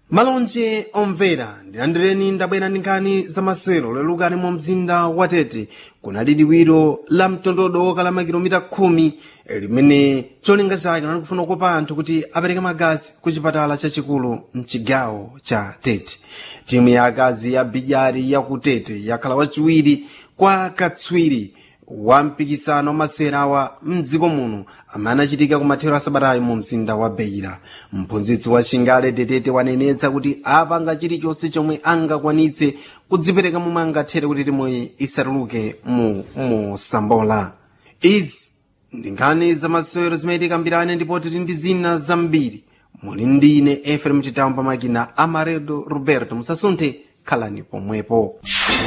malonje omvera ndilandireni ndabwera ndi nkhani zamasewero lolukani mu mzinda wa tete kunali liwiro la mtondodo wokala makilomita khumi limene cholinga chake nali kufuna kukopa anthu kuti apereke magazi ku chipatala chachikulu mchigawo cha tete timu ya akazi ya bijari ya ku tete yakhala wachiwiri kwa katswiri wa mpikisano masewerawa mdziko muno amene anachitika kumathero a sabatayi mu mzinda wa beira mphunzitsi wa chingale tetete wanenetsa kuti apanga chilichonse chomwe angakwanitse kudzipereka momwe angathere kuti timuyi isatuluke mu mosambola izi ndi nkhani zamasewero zimayitika mbirane ndipo tili ndi zina zambiri muli ndine efrem chitamu pamakina amaredo roberto musasunthe khalani pomwepo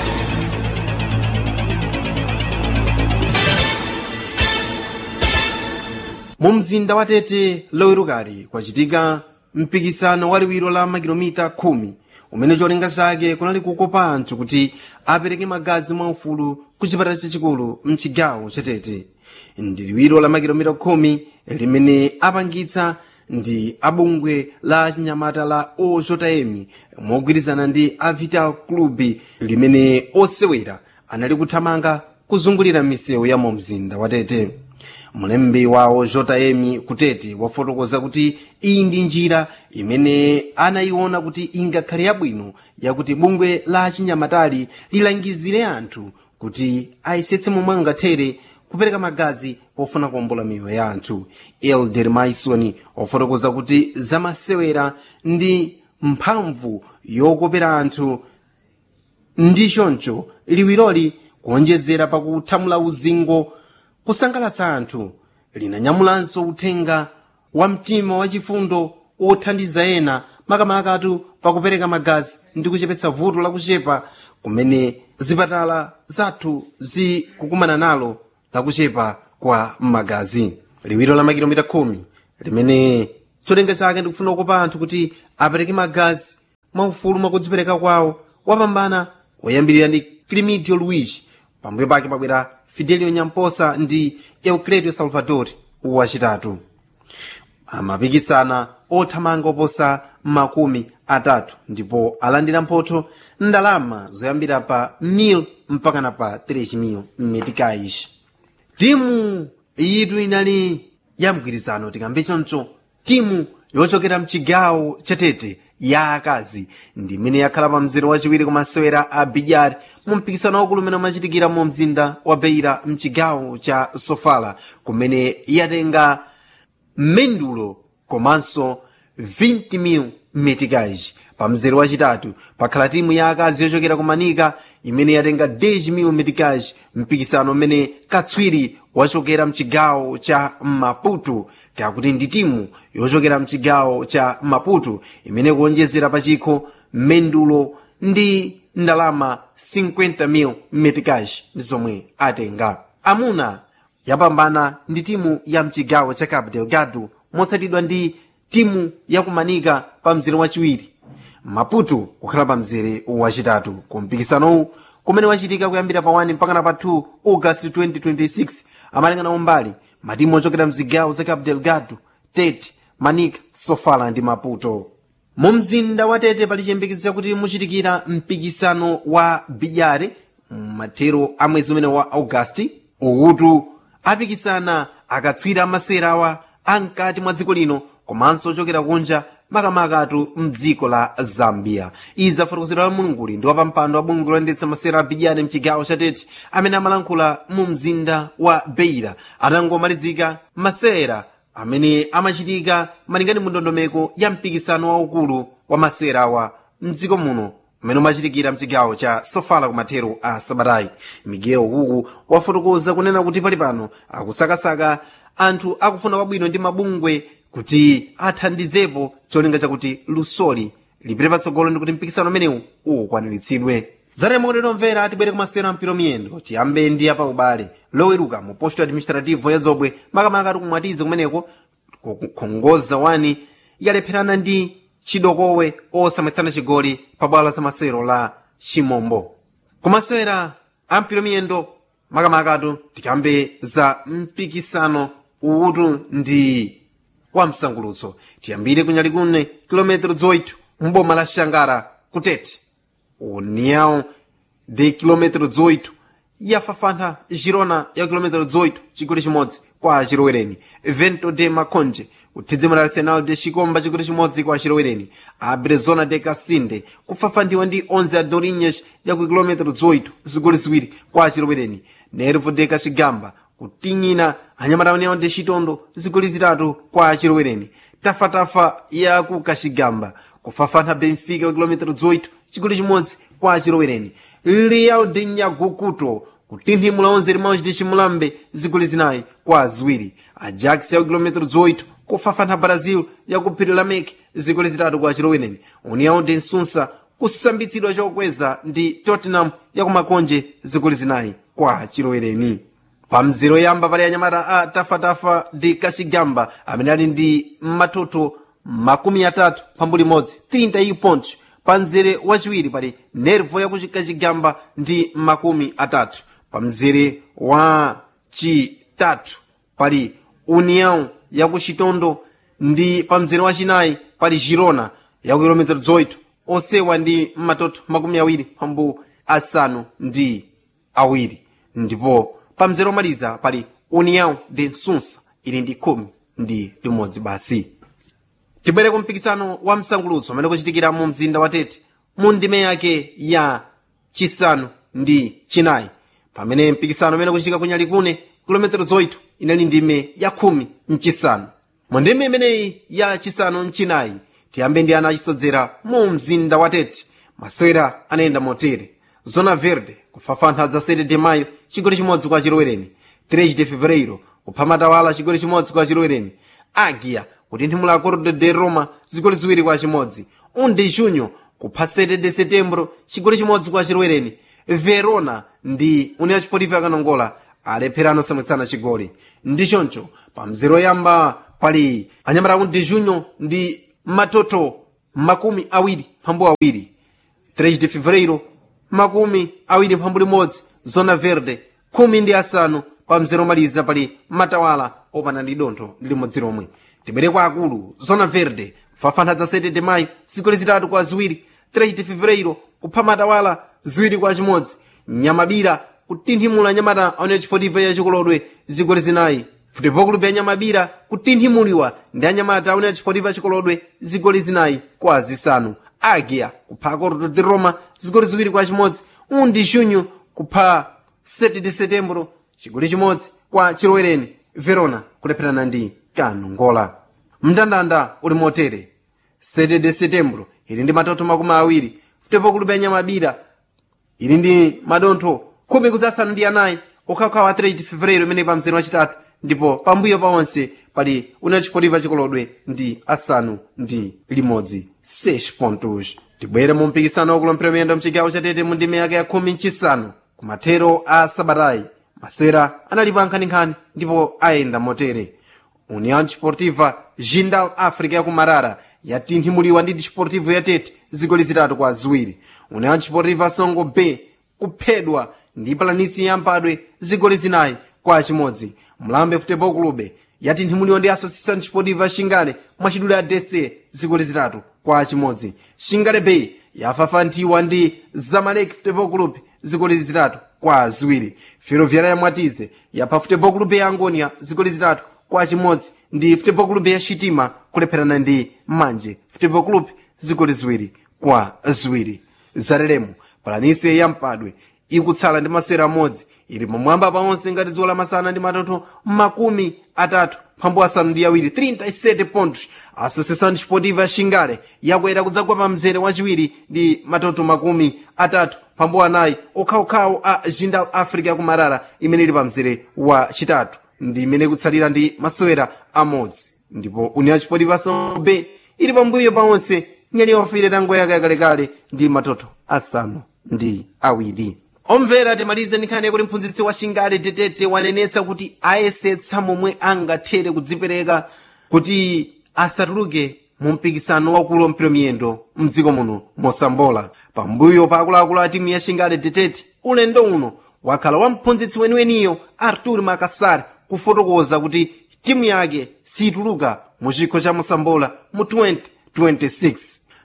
mu mzinda wa tete lowerukali kwachitika mpikisano waliwiro la makilomita khumi umene cholinga chake kunali kukopa anthu kuti apereke magazi mwaufulu ku chipatala chachikulu mchigawo cha tete ndi liwiro la makilomita khumi limene apangitsa ndi abungwe la chinyamata la ojm mogwirizana ndi a vital club limene osewera anali kuthamanga kuzungulira misewu ya mu mzinda wa tete mlembi wawo jm kutete wafotokoza kuti iyi ndi njira imene anayiona kuti ingakhale yabwino yakuti bungwe la chinyamatali lilangizire anthu kuti ayesetse momwe angathere kupereka magazi pofuna kuombola miyoyo ya anthu elder maison wafotokoza kuti zamasewera ndi mphamvu yokopera anthu ndi choncho liwiroli kuonjezera pakuthamula uzingo kusangalatsa anthu linanyamulanso uthenga wa mtima wachifundo othandiza ena makamakatu pakupereka magazi ndi kuchepetsa vuto lakuchepa kumene zipatala zathu zikukumana nalo lakuchepa kwa magazi liwiro la makilomita khumi limene cholinga chake ndikufuna kukopa anthu kuti apereke magazi mwaufulu mwakudzipereka kwawo wapambana woyambirira ndi climidio luigi pambuyo pake pabwera fidelio nyamposa ndi eucledio salvador wachitatu amapikisana othamanga oposa makumi atatu ndipo alandira mphotho ndalama zoyambira pa 1000 mpakana pa 3000 meticais timu yitu inali ya mgwirizano tikambe choncho timu yochokera mchigawo cha tete ya akazi ndi imene yakhala pa mzere wachiwiri kumasewera a bijari mu mpikisano waukulu umene umachitikira mu mzinda wa beira mchigawo cha sofala kumene yatenga mendulo komanso 20,000 meticais pa mzere wachitatu pakhala timu ya akazi yochokera ku manika imene yatenga 10,000 meticais mpikisano umene katswiri wachokera mchigawo cha maputo kakuti ndi timu yochokera mchigawo cha maputo imene kuonjezera pachikho mendulo ndi ndalama 50,000 meticais ndi zomwe atenga amuna yapambana ndi timu ya mchigawo cha cabo delgado motsatidwa ndi timu yakumanika pa mzere wachiwiri maputo kukhala pa mzere wachitatu ku mpikisanowu kumene wachitika kuyambira pa 1 mpakana pa 2 august 2026 amalingana umbali matimu ochokera mzigawo za cabo delgado tete manika sofala ndi maputo mu mzinda wa tete pali chiyembekezo chakuti muchitikira mpikisano wa bijare mathero a mwezi umene wa augasti ukutu apikisana akatswiri amasewerawa amkati mwa dziko lino komanso ochokera kunja makamakatu mdziko la zambia izi zafotokozedwa la mulunguli ndi wapampando wa bungwe loyendetsa masewera a bijare mchigawo cha tete amene amalankhula mu mzinda wa beira atangomalizika masewera amene amachitika malingana mu ndondomeko ya mpikisano waukulu wa masewerawa mdziko muno umene umachitikira mchigawo cha sofala kumathero a sabatayi miguel kuku wafotokoza kunena kuti pali pano akusakasaka anthu akufuna kwabwino ndi mabungwe kuti athandizepo cholinga chakuti lusoli lipite patsogolo ndi kuti mpikisano umenewu ukwaniritsidwe zatemokotero mvera atibwere kumasewera ampiro miyendo tiyambe ndi apa ubale loweruka mu posto administrativo ya zobwe makamaka ati kumwatize kumeneko kukhongoza wani yalepherana ndi chidokowe osamwetsana chigoli pa bwalo la zamasewero la chimombo kumasewera ampiro miyendo makamakatu tikambe za mpikisano uwu ndi wa msangulutso tiyambire kunyali kune kilometero 8 mboma la xangara kutete união de quilômetro 18 yafafantha girona ya quilômetro 18 chigoli chimodzi kwa chilowereni vento de maconje kuthidzimula arsenal de chikomba chigoli chimodzi kwa chilowereni abrezona de casinde kufafanthiwa ndi 11 a dorinhas ya ku quilômetro 18 zigoli ziwiri kwa chilowereni nervo de kachigamba kutinyina anyamata união de chitondo zigoli zitatu kwa chilowereni tafatafa ya ku kachigamba kufafantha benfica wa quilômetro 18 chigoli chimodzi kwa chilowereni leal de nyagukuto kutinthimula 11 limãos de chimulambe zigoli zinayi kwa ziwiri ajax ya quilômetro 18 kufafantha brazil ya ku phiri la mek zigoli zitatu kwa chilowereni união de nsunsa kusambitsidwa chokweza ndi tottenham ya kumakonje zigoli zinayi kwa chilowereni pa mzero yamba pali anyamata a tafatafa ndi kachigamba amene ali ndi matoto makumi atatu pambuli imodzi 30 pontos pa mzere wachiwiri pali nervo yakuchikachigamba ndi makumi atatu pa mzere wa chitatu pali união yakuchitondo ndi pa mzere wachinayi pali girona yaku kilometero 18 osewa ndi matoto makumi awiri pambu asanu ndi awiri ndipo pa mzere omaliza pali união de nsunsa ili ndi khumi ndi limodzi basi tibwere ku mpikisano wa msangulutso umene kuchitikira mu mzinda wa tete mu ndime yake ya chisanu ndi chinayi pamene mpikisano umene kuchitika ku nyalikune kilometero 8 inali ndime ya khumi mchisanu mu ndime imeneyi ya chisanu mchinayi tiyambe ndi ana achisodzera mu mzinda wa tete masewera anayenda motere zona verde kufafantha dza 7 de mayo chigoli chimodzi kwa chilowereni 3 de fevereiro kupha matawala chigoli chimodzi kwa chilowereni agia kutinthimula acordo de roma zigoli ziwiri kwa chimodzi 1 de junho kupha 7 de setembro chigoli chimodzi kwa chilowereni verona ndi união desportiva yakanongola alephera anosamwitsana chigoli ndi choncho pa mzero yamba pali anyamata 1 de junho ndi matoto makumi awiri mphambu awiri 3 de fevereiro makumi awiri mphambu limodzi zona verde khumi ndi asanu pa mzero omaliza pali matawala opanda ndi dontho limodzi lomwe tibwere kwa akulu zona verde fafantha za 7 de mayo zigoli zitatu kwa ziwiri 3 de fevereiro kupha matawala ziwiri kwa chimodzi nyamabira kutinthimula nyamata aone chipotivo ya chikolodwe zigoli zinayi futebol ya nyamabira kutinthimuliwa ndi anyamata aone chipotivo ya chikolodwe zigoli zinayi kwa zisanu agia kupha acordo de roma zigoli ziwiri kwa chimodzi undi junho kupha 7 de setembro chigoli chimodzi kwa chilowereni verona kulepherana ndi kanongola mndandanda uli motere 7 de setembro ili ndi matoto makumi awiri futebol ya nyamabira ili ndi madontho khumi kudzasanu ndi anayi okhaokhawo a 3 fevereiro imene pa mzere wachitatu ndipo pambuyo pa onse pali una chipotiva chikolodwe ndi asanu ndi limodzi 6 pontos tibwere mu mpikisano wakulompera miyendo mchigawo chatete mu ndime yake ya khumi mchisanu kumathero a sabatayi masera anali pa nkhaninkhani ndipo ayenda motere união desportiva jindal africa ya kumarara yatinthimuliwa ndi desportivo yatete zigoli zitatu kwa ziwiri união desportiva songo b kuphedwa ndi palanisi yampadwe zigoli zinayi kwa chimodzi mlambe futebol clube yatinthimuliwa ndi associação desportiva xingale mwachidule ya dc zigoli zitatu kwa chimodzi xingale bay yafafanthiwa ndi zamalek futebol club zigoli zitatu kwa ziwiri ferroviária ya mwatize yapha futebol club ya angonia zigoli zitatu kwa chimodzi ndi futebol club ya xitima kulepherana ndi manje futebol club zigoli ziwiri kwa ziwiri zalelemo palanisi yampadwe ikutsala ndi masewera amodzi ili pamwamba paonse ngati dzuwa lamasana ndi matoto makumi atatu mphambu asanu ndi awiri 37 pontos associação desportiva xingale yakwera kudzagwa pa mzere wachiwiri ndi matoto makumi atatu mphambu anayi okhaokhawo a jindal africa yakumarara imene ili pa mzere wa chitatu ndi imene ikutsalira ndi masewera amodzi ndipo união desportiva songo ili pambuyo paonse nyali yofire tango yake yakalekale ndi matoto asanu ndi awiri omvera timalize nkhani yakuti mphunzitsi wa xingale tetete wanenetsa kuti ayesetsa momwe angathere kudzipereka kuti asatuluke mu mpikisano wakulu wampira miyendo mdziko muno mosambola pambuyo pa akuluakulu a timu ya xingale tetete ulendo uno wakhala wa mphunzitsi weniweniyo artur makasar kufotokoza kuti timu yake situluka mu chikho cha mosambola mu 2026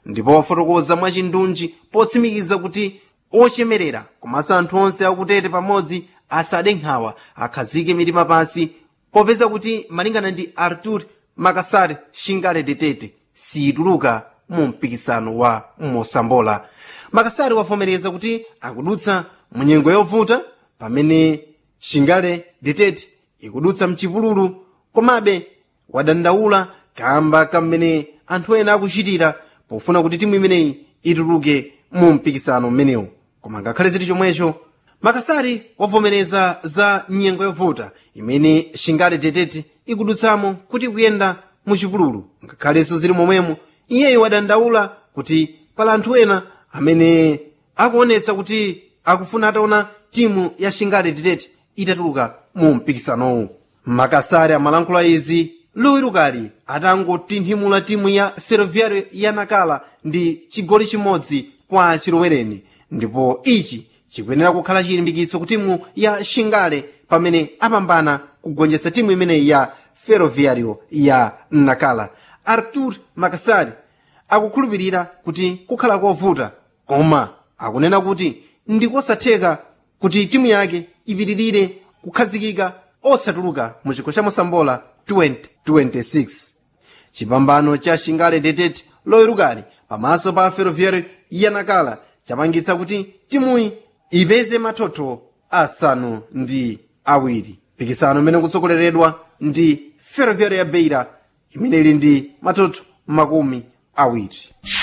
ndipo wafotokoza mwachindunji potsimikiza kuti ochemerera komanso anthu onse akutete pamodzi asade nkhawa akhazike mitima pansi popeza kuti malingana ndi artur makasar shingale detete siituluka mu mpikisano wa mosambola makasari wavomereza kuti akudutsa munyengo yovuta pamene shingale detete ikudutsa mchipululu komabe wadandaula kamba kamene anthu ena akuchitira pofuna kuti timu imeneyi ituluke mu mpikisano mmenewu koma ngakhale ziti chomwecho makasari wavomereza za nyengo yovuta imene shingale detete ikudutsamo kuti kuyenda muchipululu ngakhalenso zili momwemo iyeyo wadandaula kuti pala anthu ena amene akuonetsa kuti akufuna ataona timu ya shingale detete itatuluka mu mpikisanowu makasari amalankhula izi lowerukali atangotinthimula timu ya ferroviario ya nakala ndi chigoli chimodzi kwa chilowereni ndipo ichi chikuyenera kukhala chilimbikitso ku timu ya shingale pamene apambana kugonjetsa timu imeneyi ya ferroviario ya nakala artur makasari akukhulupirira kuti kukhala kovuta koma akunena kuti ndikosatheka kuti timu yake ipitirire kukhazikika osatuluka mu chikho cha mosambola 2026 chipambano cha shingale detete lowerukali pamaso pa ferroviario ya nakala chapangitsa kuti timuyi ipeze mathotho asanu ndi awiri mpikisano imene kutsogoleredwa ndi ferroviario ya beira imene ili ndi mathotho makumi awiri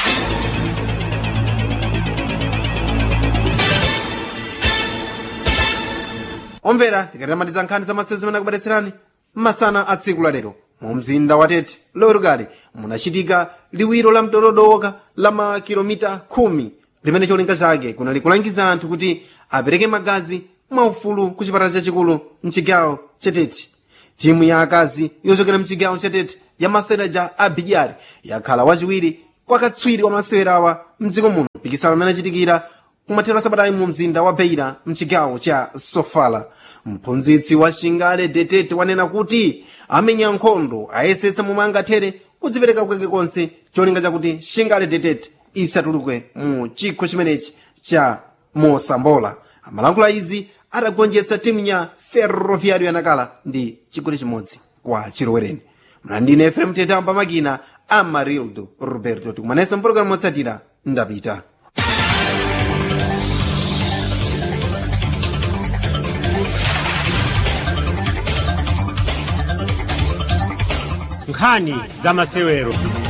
omvera tikatamatiza nkhani za masewero zimene akubweretserani masana a tsiku lalero mu mzinda wa tete lowerukali munachitika liwiro la mtododoka la makilomita khumi limene cholinga chake kunali kulangiza anthu kuti apereke magazi mwaufulu ku chipatala chachikulu mchigawo chatete timu ya akazi yochokera mchigawo chatete ya maseraja a bidyari yakhala wachiwiri kwa katswiri wa masewerawa mdziko muno mpikisano umene achitikira kumathero asabatayi mu mzinda wa beira mchigawo cha sofala mphunzitsi wa shingale detete wanena kuti amenya nkhondo ayesetsa momwe angathere kudzipereka kwake konse cholinga chakuti shingale detete isatuluke mu chikho chimenechi cha mosambola amalankhula izi adagonjetsa timu ya ferroviario yanakala ndi chigoli chimodzi kwa chilowereni mlandine efrem tetamba makina amarildo roberto tikumanesa mpologalamu motsatira ndapita nkhani za masewero